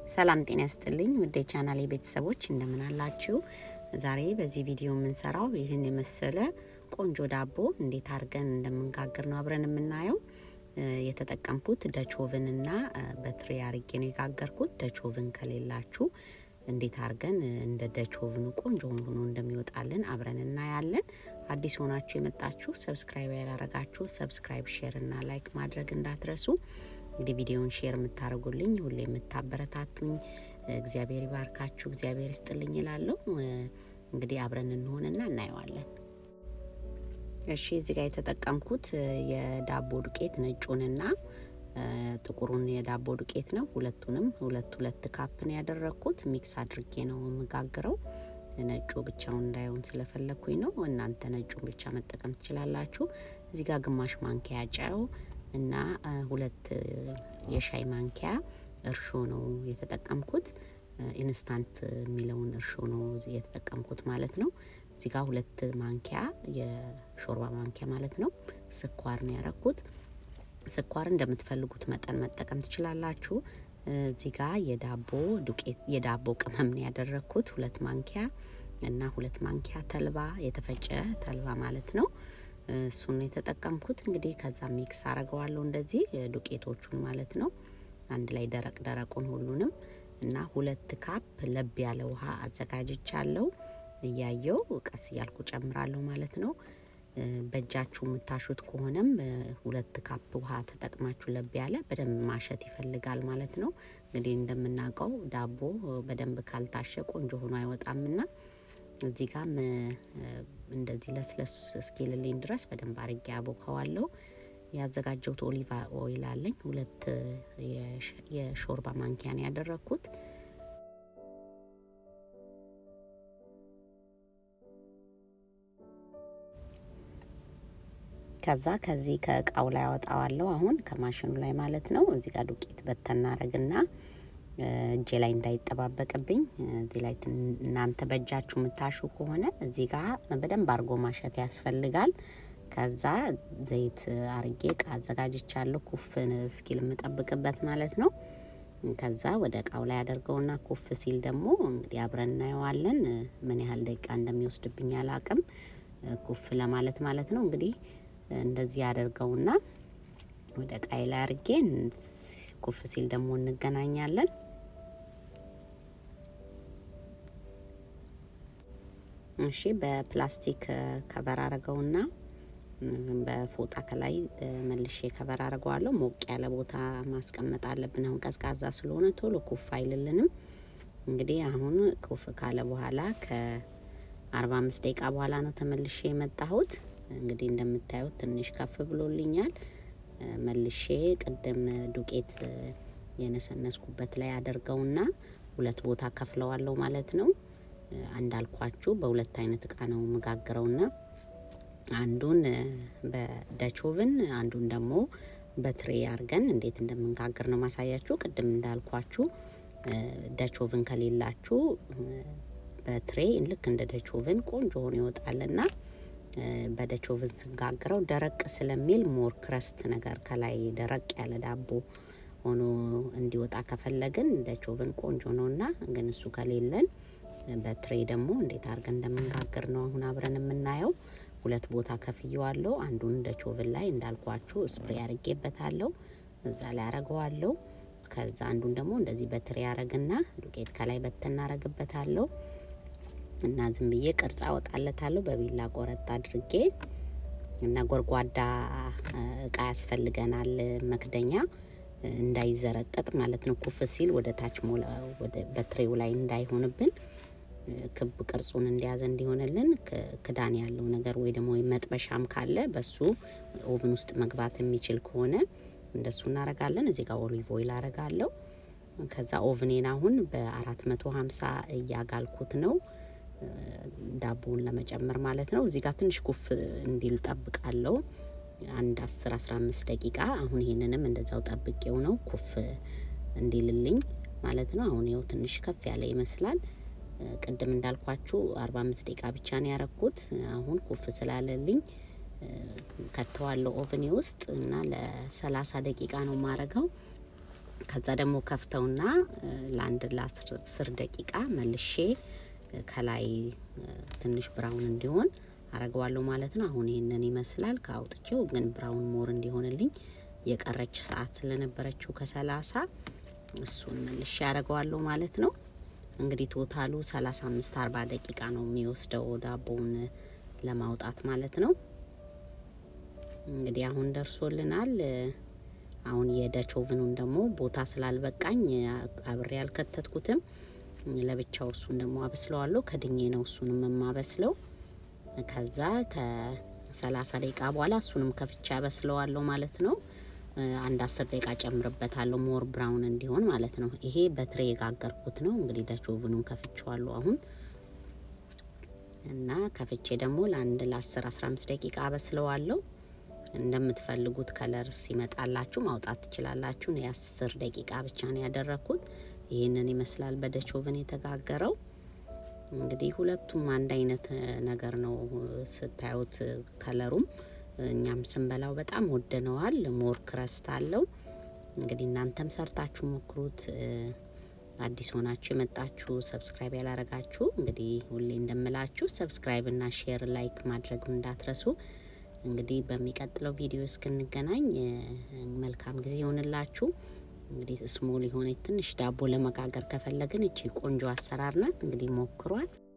ሰላም ጤና ያስጥልኝ ውድ የቻናሌ ቤተሰቦች እንደምን አላችሁ? ዛሬ በዚህ ቪዲዮ የምንሰራው ይህን የመሰለ ቆንጆ ዳቦ እንዴት አድርገን እንደምንጋግር ነው አብረን የምናየው። የተጠቀምኩት ደቾቭን እና በትሪ አርጌ ነው የጋገርኩት። ደቾቭን ከሌላችሁ እንዴት አድርገን እንደ ደቾቭኑ ቆንጆ ሆኖ እንደሚወጣልን አብረን እናያለን። አዲስ ሆናችሁ የመጣችሁ ሰብስክራይብ ያላረጋችሁ ሰብስክራይብ፣ ሼር እና ላይክ ማድረግ እንዳትረሱ። እንግዲህ ቪዲዮውን ሼር የምታደርጉልኝ ሁሌ የምታበረታቱኝ እግዚአብሔር ይባርካችሁ፣ እግዚአብሔር ይስጥልኝ ይላለሁ። እንግዲህ አብረን እንሆንና እናየዋለን። እሺ እዚህ ጋር የተጠቀምኩት የዳቦ ዱቄት ነጩንና ጥቁሩን የዳቦ ዱቄት ነው። ሁለቱንም ሁለት ሁለት ካፕን ያደረግኩት ሚክስ አድርጌ ነው የምጋግረው። ነጩ ብቻውን እንዳይሆን ስለፈለግኩኝ ነው። እናንተ ነጩን ብቻ መጠቀም ትችላላችሁ። እዚህ ጋር ግማሽ ማንኪያ ጨው እና ሁለት የሻይ ማንኪያ እርሾ ነው የተጠቀምኩት። ኢንስታንት የሚለውን እርሾ ነው የተጠቀምኩት ማለት ነው። እዚህ ጋር ሁለት ማንኪያ የሾርባ ማንኪያ ማለት ነው ስኳር ነው ያረኩት። ስኳር እንደምትፈልጉት መጠን መጠቀም ትችላላችሁ። እዚህ ጋር የዳቦ ዱቄት የዳቦ ቅመም ነው ያደረግኩት ሁለት ማንኪያ እና ሁለት ማንኪያ ተልባ የተፈጨ ተልባ ማለት ነው። እሱን የተጠቀምኩት እንግዲህ ከዛ ሚክስ አረገዋለሁ እንደዚህ ዱቄቶቹን ማለት ነው። አንድ ላይ ደረቅ ደረቁን ሁሉንም እና ሁለት ካፕ ለብ ያለ ውሃ አዘጋጅቻለሁ። እያየው ቀስ እያልኩ ጨምራለሁ ማለት ነው። በእጃችሁ የምታሹት ከሆነም ሁለት ካፕ ውሃ ተጠቅማችሁ ለብ ያለ በደንብ ማሸት ይፈልጋል ማለት ነው። እንግዲህ እንደምናውቀው ዳቦ በደንብ ካልታሸ ቆንጆ ሆኖ አይወጣምና እዚህ ጋም እንደዚህ ለስለስ እስኪልልኝ ድረስ በደንብ አርጌ አቦከዋለሁ። ያዘጋጀሁት ኦሊቫ ኦይል አለኝ ሁለት የሾርባ ማንኪያ ነው ያደረግኩት። ከዛ ከዚህ ከእቃው ላይ አወጣዋለሁ አሁን ከማሽኑ ላይ ማለት ነው። እዚህ ጋር ዱቄት በተናረግና እጄ ላይ እንዳይጠባበቅብኝ እዚህ ላይ እናንተ በእጃችሁ የምታሹ ከሆነ እዚህ ጋር በደንብ አርጎ ማሸት ያስፈልጋል። ከዛ ዘይት አርጌ እቃ አዘጋጅቻለሁ ኩፍ እስኪል የምጠብቅበት ማለት ነው። ከዛ ወደ እቃው ላይ አደርገውና ኩፍ ሲል ደግሞ እንግዲህ አብረን እናየዋለን። ምን ያህል ደቂቃ እንደሚወስድብኝ አላቅም ኩፍ ለማለት ማለት ነው። እንግዲህ እንደዚህ አደርገውና ወደ እቃይ ላይ አርጌ ኩፍ ሲል ደግሞ እንገናኛለን። እሺ በፕላስቲክ ከቨር አረገውና በፎጣ ከላይ መልሼ ከቨር አረገዋለሁ። ሞቅ ያለ ቦታ ማስቀመጥ አለብን። አሁን ቀዝቃዛ ስለሆነ ቶሎ ኩፍ አይልልንም። እንግዲህ አሁን ኩፍ ካለ በኋላ ከአርባ አምስት ደቂቃ በኋላ ነው ተመልሼ የመጣሁት። እንግዲህ እንደምታዩት ትንሽ ከፍ ብሎልኛል። መልሼ ቅድም ዱቄት የነሰነስኩበት ላይ አደርገውና ሁለት ቦታ ከፍለዋለሁ ማለት ነው። እንዳልኳችሁ በሁለት አይነት እቃ ነው መጋግረውና አንዱን በደቾቭን አንዱን ደግሞ በትሬ አርገን እንዴት እንደምንጋግር ነው ማሳያችሁ። ቅድም እንዳልኳችሁ ደቾቭን ከሌላችሁ በትሬ ልክ እንደ ደቾቭን ቆንጆ ሆኖ ይወጣልና በደቾቭን ስጋግረው ደረቅ ስለሚል ሞር ክረስት ነገር ከላይ ደረቅ ያለ ዳቦ ሆኖ እንዲወጣ ከፈለግን ደቾቭን ቆንጆ ነውና፣ ግን እሱ ከሌለን በትሬ ደግሞ እንዴት አድርገን እንደምንጋግር ነው አሁን አብረን የምናየው። ሁለት ቦታ ከፍየዋለሁ። አንዱን ደቾቭን ላይ እንዳልኳችሁ ስፕሬ አርጌበታለሁ፣ እዛ ላይ አረገዋለሁ። ከዛ አንዱን ደግሞ እንደዚህ በትሬ አረግና ዱቄት ከላይ በትናረግበታለሁ እና ዝም ብዬ ቅርጽ አወጣለታለሁ በቢላ ቆረጥ አድርጌ እና ጎርጓዳ እቃ ያስፈልገናል መክደኛ እንዳይዘረጠጥ ማለት ነው። ኩፍ ሲል ወደ ታች በትሬው ላይ እንዳይሆንብን ክብ ቅርጹን እንዲያዘ እንዲሆንልን ክዳን ያለው ነገር ወይ ደግሞ መጥበሻም ካለ በሱ ኦቭን ውስጥ መግባት የሚችል ከሆነ እንደሱ እናረጋለን። እዚህ ጋር ኦሊቭ ኦይል አረጋለሁ። ከዛ ኦቭኔን አሁን በአራት መቶ ሀምሳ እያጋልኩት ነው ዳቦውን ለመጨመር ማለት ነው። እዚህ ጋር ትንሽ ኩፍ እንዲል ጠብቃለሁ አንድ አስር አስራ አምስት ደቂቃ። አሁን ይሄንንም እንደዛው ጠብቄው ነው ኩፍ እንዲልልኝ ማለት ነው። አሁን ይኸው ትንሽ ከፍ ያለ ይመስላል። ቅድም እንዳልኳችሁ አርባ አምስት ደቂቃ ብቻ ነው ያረኩት። አሁን ኩፍ ስላለልኝ ከተዋለው ኦቨኔ ውስጥ እና ለሰላሳ ደቂቃ ነው ማረገው። ከዛ ደግሞ ከፍተውና ለአንድ ለአስር ደቂቃ መልሼ ከላይ ትንሽ ብራውን እንዲሆን አረገዋለሁ ማለት ነው። አሁን ይህንን ይመስላል። ከአውጥቼው ግን ብራውን ሞር እንዲሆንልኝ የቀረች ሰዓት ስለነበረችው ከሰላሳ እሱን መልሼ ያደረገዋለሁ ማለት ነው። እንግዲህ ቶታሉ ሰላሳ አምስት አርባ ደቂቃ ነው የሚወስደው ዳቦውን ለማውጣት ማለት ነው። እንግዲህ አሁን ደርሶልናል። አሁን የደች ኦቭኑን ደግሞ ቦታ ስላልበቃኝ አብሬ ያልከተትኩትም ለብቻው እሱን ደግሞ አበስለዋለሁ። ከድኜ ነው እሱንም የማበስለው። ከዛ ከሰላሳ ደቂቃ በኋላ እሱንም ከፍቻ ያበስለዋለሁ ማለት ነው። አንድ አስር ደቂቃ ጨምርበታለሁ ሞር ብራውን እንዲሆን ማለት ነው። ይሄ በትሬ የጋገርኩት ነው። እንግዲህ ደች ኦቭኑን ከፍቼዋለሁ አሁን እና ከፍቼ ደግሞ ለአንድ ለ10 15 ደቂቃ አበስለዋለሁ። እንደምትፈልጉት ከለር ሲመጣላችሁ ማውጣት ትችላላችሁ። የአስር ደቂቃ ብቻ ነው ያደረግኩት። ይህንን ይመስላል በደች ኦቭን የተጋገረው። እንግዲህ ሁለቱም አንድ አይነት ነገር ነው ስታዩት፣ ከለሩም እኛም ስንበላው በጣም ወደነዋል። ሞር ክረስት አለው። እንግዲህ እናንተም ሰርታችሁ ሞክሩት። አዲስ ሆናችሁ የመጣችሁ ሰብስክራይብ ያላረጋችሁ እንግዲህ ሁሌ እንደምላችሁ ሰብስክራይብ እና ሼር ላይክ ማድረግ እንዳትረሱ። እንግዲህ በሚቀጥለው ቪዲዮ እስክንገናኝ መልካም ጊዜ ይሆንላችሁ። እንግዲህ ስሞል የሆነ ትንሽ ዳቦ ለመጋገር ከፈለግን እቺ ቆንጆ አሰራር ናት። እንግዲህ ሞክሯት።